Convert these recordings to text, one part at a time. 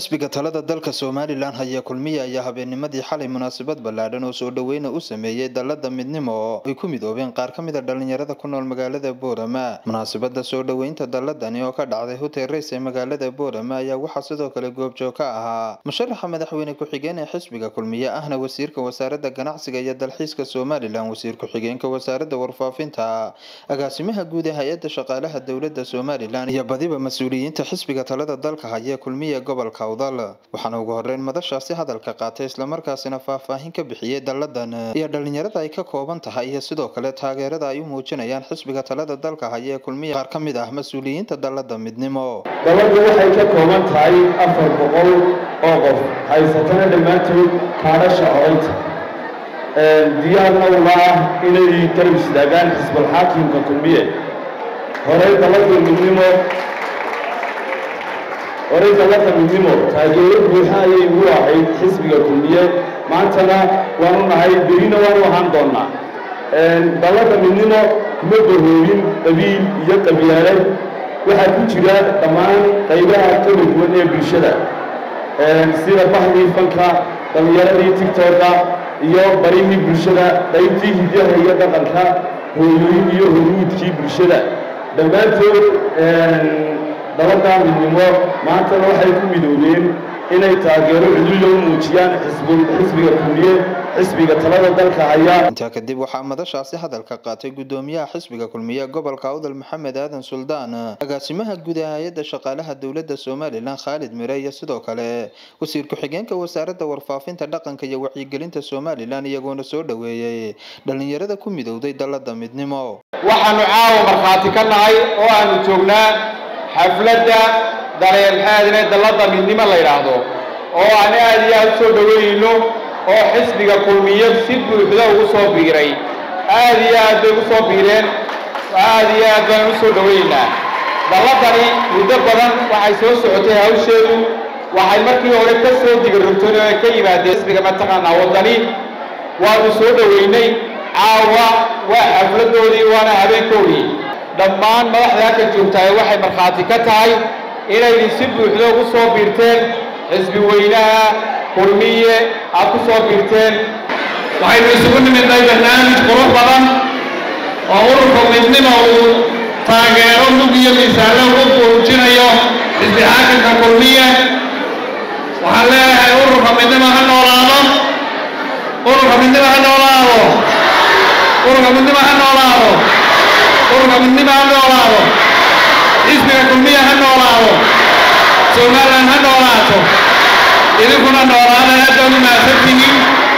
xisbiga talada dalka somalilan haya kulmiye ayaa habeennimadii xalay munaasabad ballaadhan oo soo dhoweyna u sameeyey dalada midnimo oo ay ku midoobeen qaar ka mid a dhalinyarada ku nool magaalada boorama munaasabada soo dhoweynta daladani oo ka dhacday hotel rays ee magaalada boorama ayaa waxaa sidoo kale goobjoog ka ahaa musharaxa madaxweyne ku-xigeen ee xisbiga kulmiye ahna wasiirka wasaaradda ganacsiga iyo dalxiiska somalilan wasiir ku-xigeenka wasaaradda warfaafinta agaasimaha guud ee hay-adda shaqaalaha dowladda somalilan iyo badiba mas-uuliyiinta xisbiga talada dalka haya kulmiye gobolka awdal waxaana ugu horeyn madashaasi hadalka qaatay islamarkaasina faahfaahin ka bixiyey dalladan iyo dhalinyarada ay ka kooban tahay iyo sidoo kale taageerada ay u muujinayaan xisbiga talada dalka haya ee kulmiye qaar ka mid ah mas-uuliyiinta dallada midnimo dabadu waxay ka kooban tahay afar boqol oo qof haysatana dhammaantood kaadhasha codaynta diyaarna uma ah inay garab istaagaan xisbalxaakimka kulmiye horey dalada midnimo horey dalada midnimo taageero buuxa ayay ugu ahayd xisbiga kulmiye maantana waanu nahay berina waanu ahaan doonnaa dalada midnimo kuma bahoobin qabiil iyo qabyaalad waxaa ku jira dhammaan qaybaha kala duwan ee bulshada sida bahdii fanka dhallinyaradii tigtooka iyo barihii bulshada qaybtii hidaha iyo dhaqanka hooyooyin iyo hormuudkii bulshada dhammaantood dalada midnimo maantana waxay ku midoobeen inay taageero cudullo u muujiyaan xisbiga kulmiye xisbiga talada dalka haya intaa kadib waxaa madashaasi hadalka qaatay gudoomiyaha xisbiga kulmiye gobolka awdal maxamed aadan suldaan agaasimaha guud ee hay-adda shaqaalaha dowladda somalilan khaalid mire iyo sidoo kale wasiir ku-xigeenka wasaaradda warfaafinta dhaqanka iyo wacyigelinta somalilan iyagoona soo dhoweeyey dhalinyarada ku midowday dalada midnimo waxaanu caawa markhaati ka nahay oo aanu joognaa xafladda dareerxaadine dalladda midnimo la yidhaahdo oo aan aad iyo aad u soo dhoweynayno oo xisbiga kulmiye si buuxda ugu soo biiray aad iyo aad bay ugu soo biireen aad iyo aad baan u soo dhoweynaynaa dalladani muddo badan waxay soo socotay hawsheedu waxay markii hore ka soo digarogteen oo ay ka yimaadeen xisbiga mataqaanaa waddani waanu soo dhoweynay caawa waa xafladdoodii waana habeenkoodii dhammaan madaxda halka joogtahay waxay markhaati ka tahay inaynu si buuxda ugu soo biirteen xisbi weynaha kulmiye aad ku soo biirteen waxaynu isugu nimidnay barnaamij qurux badan oo ururka midnimo uu taageero mug iyo miisaanlo ugu muujinayo xisbi xaakamka kulmiye waxaan leeyahay ururka midnimo ha noolaado ururka midnimo ha noolaado ururka midnimo ha noolaado ururka midnimo ha noolaado xisbiga kulmiya ha noolaado somalilan ha noolaato idinkuna noolaada aadaan u mahadsantihiin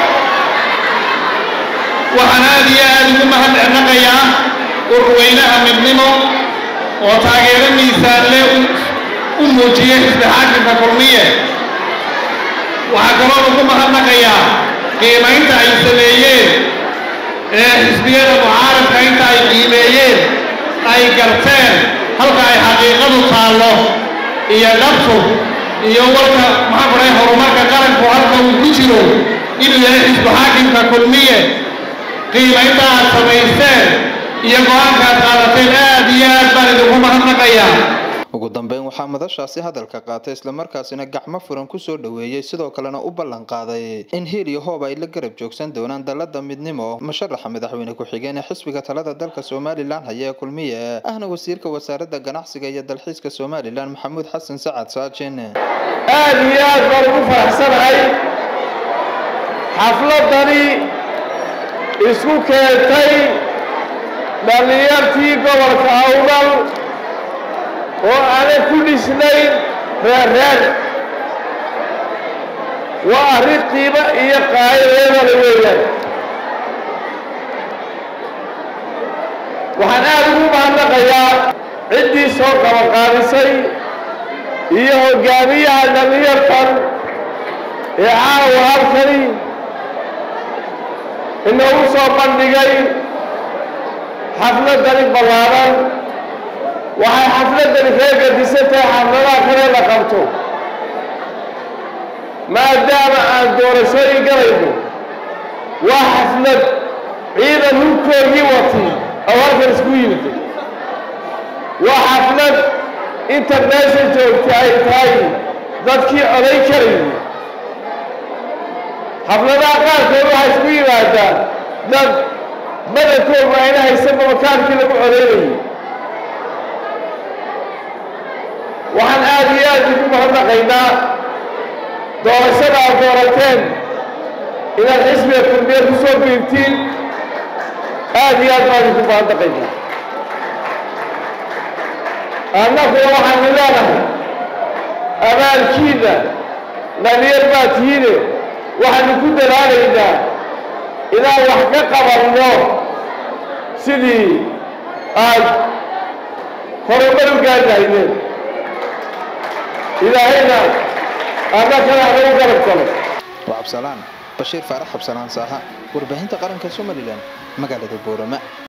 waxaan aad iyo aad ugu mahadnaqayaa ururweynaha midnimo oo taageero miisaanle u muujiyey xisbi xaakimka kulmiye waxaa kaloo ugu mahadnaqayaa qiimaynta ay sameeyeen ee xisbiyada mucaaradka inta ay qiimeeyeen ay garteen halka ay xaqiiqadu taallo iyo dhabtu iyo warka maxaa kuray horumarka qaranku halka uu ku jiro inuu yahay xisbu xaakimka kulmiye qiimaynta aad samaysteen iyo go-aanka aad qaadateen aad iyo aad baan idinku mahadnaqayaa ugu dambeyn waxaa madashaasi hadalka qaatay islamarkaasina gacmo furan kusoo dhoweeyey sidoo kalena u ballan qaaday in hiil iyo hoob ay la garab joogsan doonaan dalada midnimo musharaxa madaxweyne ku-xigeen ee xisbiga talada dalka somalilan haya ee kulmiye ahna wasiirka wasaaradda ganacsiga iyo dalxiiska somalilan maxamuud xasan sacad saajin aad iyo aad baan ugu faraxsanahay xafladani isku keentay dhallinyartii gobolka awdal oo aanay ku dhisnayn reerreer waa arrin qiimo iyo qaayadeedana weeyaan waxaan aad ugu mahadnaqayaa ciddii soo qabanqaadisay iyo hoggaamiyaha dhallinyartan ee caawa halkani inoogu soo bandhigay xafladani ballaadan waxay xafladani kaga gadisan tahay xafladaha kale la qabto maadaama aan doorashooyin galayno waa xaflad ciidan hubkoogii wati oo halkan isku yimiday waa xaflad inta meesha joogta ay tahay dadkii codayn karayay xafladaha qaarkood waxaa isku yimaadaan dad badankoodu ayna haysanba makaankii lagu codaynayay waxaan aada iyo aada igu mahadnaqaynaa doorashada aad doorateen inaad xisbiga kulmiye ku soo biirtiin aada iyo aad baan igu mahadnaqaynaa annaguna waxaanu leenahay abaalkiina dhalinyar baa tihiine waxaanu ku dadaalaynaa inaan wax ka qabanno sidii aad horumar u gaari lahaydeen ilaahayna annakana anagu garab galo waa cabsalaan bashiir faarax cabsalaan saaha warbaahinta qaranka somalilan magaalada boorama